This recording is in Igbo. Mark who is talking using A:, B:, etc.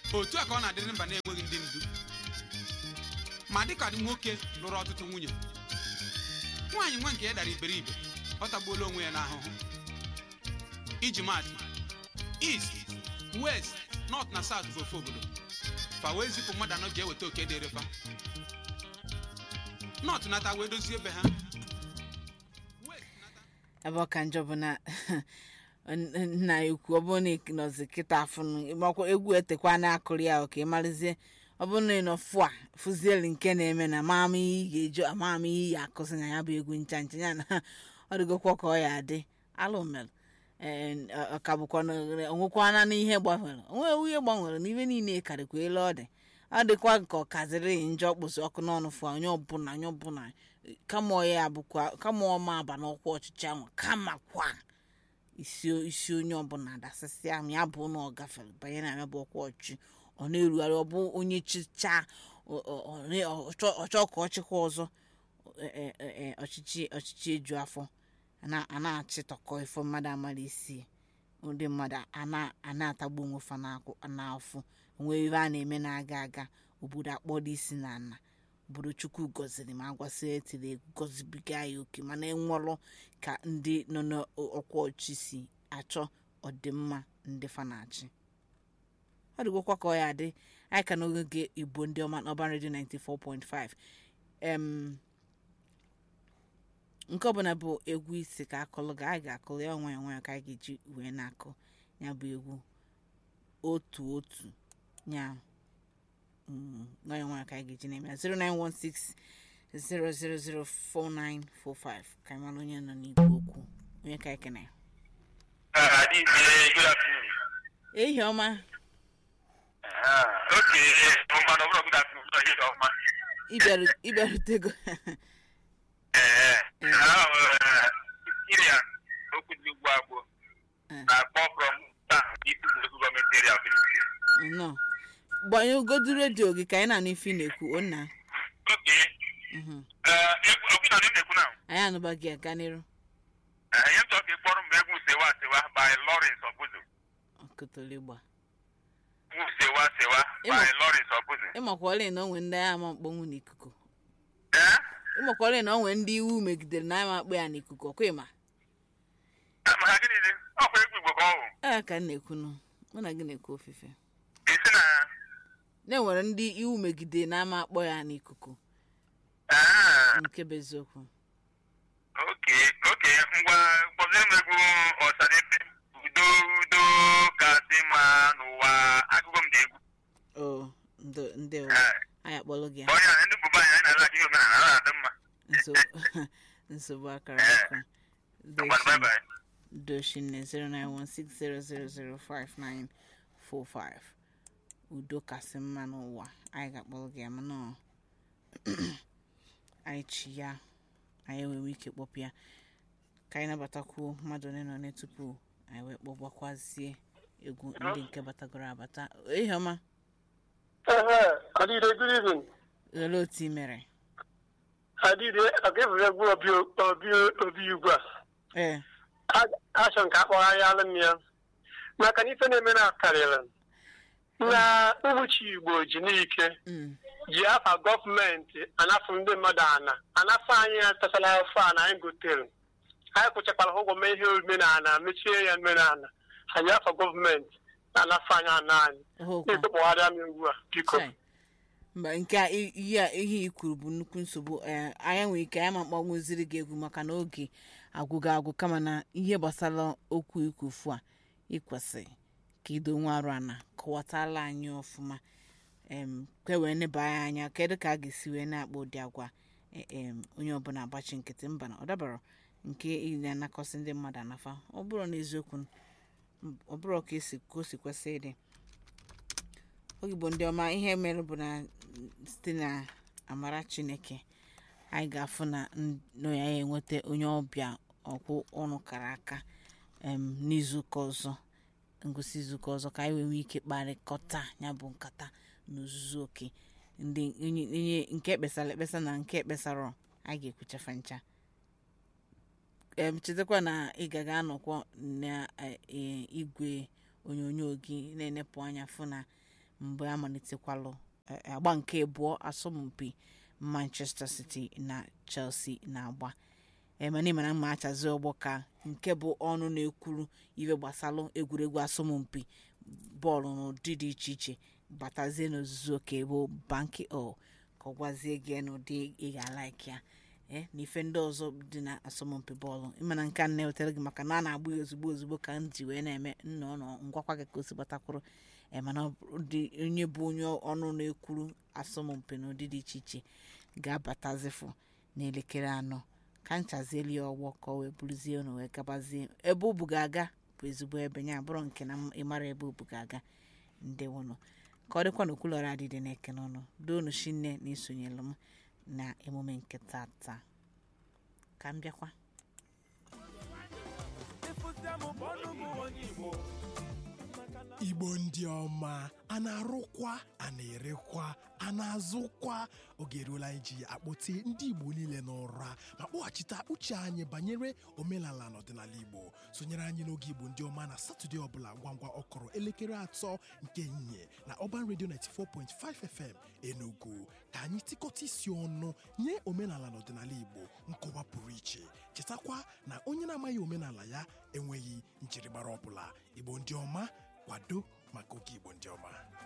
A: otu a ka ọ na-adịrị mba na-enweghị ndị ndu ma dịka nwoke lụrụ ọtụtụ nwunye nwaanyị nwa nke ya dara iberibe ọ tagbuola onwe ya n'ahụhụ iji maatụ east west north na south bụ ofe obodo fa wee zipụ mmadụ anọ ji eweta oke dịrị fa north nata wee dozie ebe ha West nata-
B: ebe ọ ka njọ bụ na nna ya ukwu ọ bụrụ na ị nọzi kịta afụnụ makwa egwu etekwa na akụrụ ya ka ị marịzie ọ bụrụ na ị nọ fụ a fụzieli nke na-eme na maama ihe ị ga-eji amaama ihe ya akụzi na ya bụ egwu ncha ncha ya na ọ dịgokwa ka ọ ya adị alụ mere ka bụkwa na onwekwana n'ihe gbanwere onwe ihe gbanwere n'ihe niile karịkwa elu ọ dị ọ dịkwa ka ọ kaziri njọ kpụsị ọkụ n'ọnụ fụ onye ọbụla onye ọbụla kama ọ ya bụkwa kama ọ ma aba n'ọkwa ọchịchị ahụ kama kwa isi isi onye ọbụla dasịsịa ma ya bụ na ọ gafere banye na ya bụ ọkwa ọchịchị ọ na-erugharị ọ bụ onye chicha ọchọ ka ọ chịkwa ọzọ e- e- e- ọchịchị ọchịchị eju afọ a na- a na-achịtọkọ ifo mmadụ amara isi ndị mmadụ a na- a na-atagbu onwe fa n'akwụ- n'afọ onwe ihe a na-eme na-aga aga obodo akpọrọ isi na ana obodo chukwu gọziri ma agwasị etiri egwu gọzibiga ya oke mana enwelụ ka ndị nọ n'ọkwa ọchị si achọ ọdịmma ndị fa na-achị ọ dịgokwa ka ọ ya adị anyị ka n'oge igbo ndị ọma n'ọban redio 94.5 em nke ọbụla bụ egwu isi ka akụlụ ga anyị ga-akụlụ ya nwayọ nwayọ ka anyị ga-eji wee na-akụ ya bụ egwu otu otu ya mm, nwayọ nwayọ ka anyị ga-eji na-eme ya 0916 0004945 ka anyị mara onye nọ n'igwe okwu onye ka anyị kene
C: Uh, this is good afternoon.
B: ehi ọma
C: Uh, okay, um, man, over good afternoon. So, yes, um, man.
B: ịbịaru- ịbịarutego
C: Eh, uh, Syria, okwu dị ugbu a bụ
B: Eh.
C: na-akpọ from taa isi local government area of Enugu.
B: nnọọ gbanye ugodu redio gị ka anyị na-anụ ife ị na-ekwu onna
C: Okay,
B: Mhm.
C: uh, egwu okwu na ndị na-ekwu na
B: anyị anụba gị aga n'iru
C: uh, ihe m chọrọ ka ị kpọrọ m bụ egwu sewa sewa by Lawrence Obuzo.
B: ọkụtoligba
C: Egwu sewa sewa by
B: Ịma-
C: Lawrence Obuzo.
B: ịmakwala na onwe ndị agha ma mkpọnwụ n'ikuku
C: Eh?
B: ịmakwala na onwe ndị iwu megidere na ama akpọ ya n'ikuku ọkwa ịma
C: Ah, maka gịnị dị? Ọkwa egwu Igbo ka ọ bụ.
B: ee ka m na-ekwu nụ mụ na gị na-ekwu ofufe
C: Isi na
B: na enwere ndị iwu megidere na ama akpọ ya n'ikuku
C: ah,
B: nke bụ eziokwu
C: Okay, okay, ngwa kpọzie m egwu ọsadebe udo udo kasị mma n'ụwa agụgụ m dị egwu
B: o ndo ndị ụwa
C: Eh,
B: anyị akpọlụ gị
C: ka onye ndị bụba anyị anyị na-ala ihe omenala na adị mma
B: nsogbu nsogbu akara
C: Eh.
B: aka
C: ngwanụ bye bye
B: doshinne 09160005945 udo kasị mma n'ụwa anyị ga-akpọrọ gị ya mana ọ- anyị chi ya anyị enwewe ike kpọpụ ya ka anyị nabatakwuo mmadụ ole na ole tupu anyị wee kpọgbakwazie egwu ndị nke batagoro abata ihe ọma
D: Ehe, Adide, good evening.
B: olee otu ị mere
D: Adide, ọ ga-eburu egwu obi obi obi ugbu a.
B: ee
D: A- Achọ nke akpọgharịala m ya. Maka na ife na-eme na karịrị. Na ụbọchị Igbo ji n'ike
B: mm,
D: ji afa gọọmenti anafụ ndị mmadụ ana anafụ anyị atasala afọ a na anyị gotere. Anyị kwụchakwara ụgwọ mee ihe omenala mechie ya omenala. Anyị afa gọọmenti na-anafụ anyị ana anyị.
B: ọhụkwa
D: Na-ekpekpọgharịa m ugbu a, biko.
B: Chai. mba nke a i- ihe a- ihe i kwuru bụ nnukwu nsogbu ee anyị nwere ike anyị ma mkpọnwụziri gị egwu maka na oge agwụgo agwụ kama na ihe gbasara okwu ikwufu a ikwesịrị ka ido nwa arụ ana kọwatala anyị ọfụma em kwe wee neba anyị anya kedu ka a ga-esi wee na-akpọ ụdị agwa e- em onye ọbụla agbachi nkịtị mba na ọ dabara nke ị na-anakọsị ndị mmadụ anafa ọ bụrụ na eziokwu ọ bụrụ ka esi ka o si kwesị ịdị ogigbo ndị ọma ihe mere bụ na site na amara chineke anyị ga-afụ na nọ ya enweta onye ọbịa ọkwụ ọnụ kara aka em, n'izuụka ọzọ ngosi izuụka ọzọ ka anyị wee nwee ike kparịkọta ya bụ nkata n'ozuzu oke ndị onye onye nke ekpesara ekpesa na nke ekpesara anyị ga-ekwuchafa ncha em chetakwa na ị ga ga-anọkwa na eh, eh, igwe onyonyo gị na-enepụ anya fụ na mgbe amalitekwalụ eh, agba nke abụọ asọmpi manchester city na chelsea na-agba emena imena mma achazi ọgbọ ka nke bụ ọnụ na-ekwuru ife gbasalụ egwuregwu asọmpi bọọlụ n'ụdị dị iche iche batazie n'ozuzu oke bụ banki o ka ọ gwazie gị n'ụdị ị ga-alaiki ya ee na ife ndị ọzọ dị na asọmpi bọọlụ ịmana nke a na-ewetara gị maka na a na-agba ya ozugbo ozugbo ka m ji wee na-eme nnọọ nọ ngwakwa gị ka o si gbatakwuru ee mana ọ bụ dị onye bụ onye ọnụ na-ekwuru asọmpi n'ụdị dị iche iche ga-abatazifu n'elekere anọ ka nchazieli ya ọgbọ ka ọ wee buruzie unu wee gabazie ebe ubu ga-aga bụ ezigbo ebe ya bụrụ nke na ịmara ebe ubu ga-aga ndewonụ ka ọ dịkwa n'okwulọra adịdị na-ekene ọnụ doonu shinne na isonyelu m na emume nke tata ka m bịakwa
E: igbo ndị ọma a na-arụkwa a na-erekwa a na-azụkwa oge eruola anyị ji akpọte ndị igbo niile n'ụra ma kpọghachite uche anyị banyere omenala na ọdịnala igbo sonyere anyị n'oge igbo ndị ọma na satọde ọbụla ngwa ngwa ọkọrọ elekere atọ nke ehihie na Urban Radio 94.5 FM Enugu ka anyị tịkọta isi ọnụ nye omenala na ọdịnala igbo nkọwa pụrụ iche chetakwa na onye na-amaghị omenala ya enweghị njirimara ọbụla igbo ndị ọma kwado maka oge igbo ndị ọma